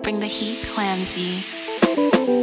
bring the heat clamsy.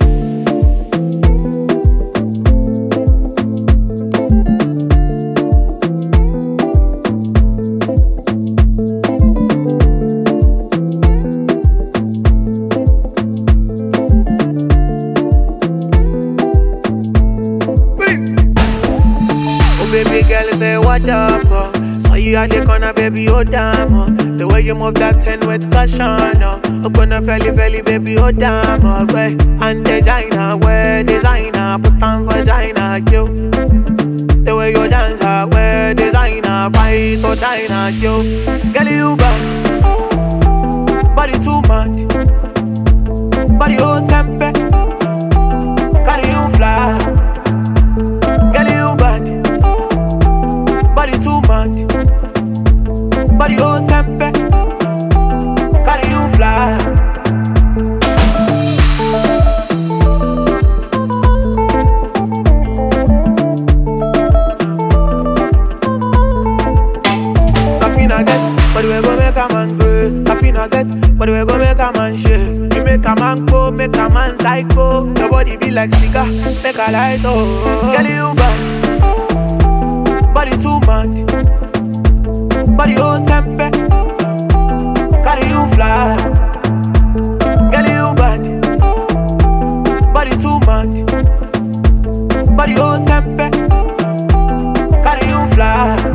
Oh baby girl, say what up? Oh. Saw you at the corner, baby, oh damn. Oh. The way you move that ten with caution. Oh, oh gonna felly felly, baby, oh damn. Oh, way and designer, wear designer, put on vagina, yo. The way you dance, I wear designer, fight or diner, yo. Girl, you bad, body too much, body oh sempe, carry you fly. Girl, you bad, body too much, body oh sempe, carry you fly. Safina get, but we go make a man grow. Safina get, but we go make a man shake. You make a man go, make a man psycho. Your body be like cigar, make a light oh. Girl, you bad, body too much, body oh sempe, carry you fly. Girl, you bad, body too much, body oh sempe, carry you fly.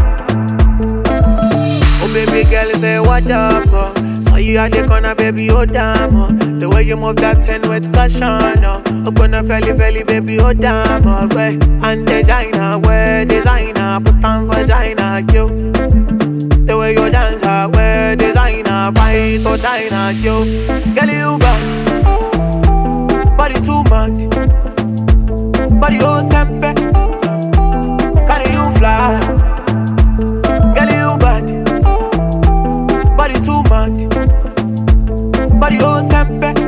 Oh baby girl, say what up? Oh. Saw you at the corner, baby, oh damn. Oh. The way you move that ten with caution. Oh, oh gonna felly felly, baby, oh damn. Oh, way and designer, wear designer, put on vagina, yo. The way you dance, I wear designer, fight or diner, yo. Girl, you bad, body too much, body oh sempe, carry you fly. Girl, you bad, body too much, body oh sempe,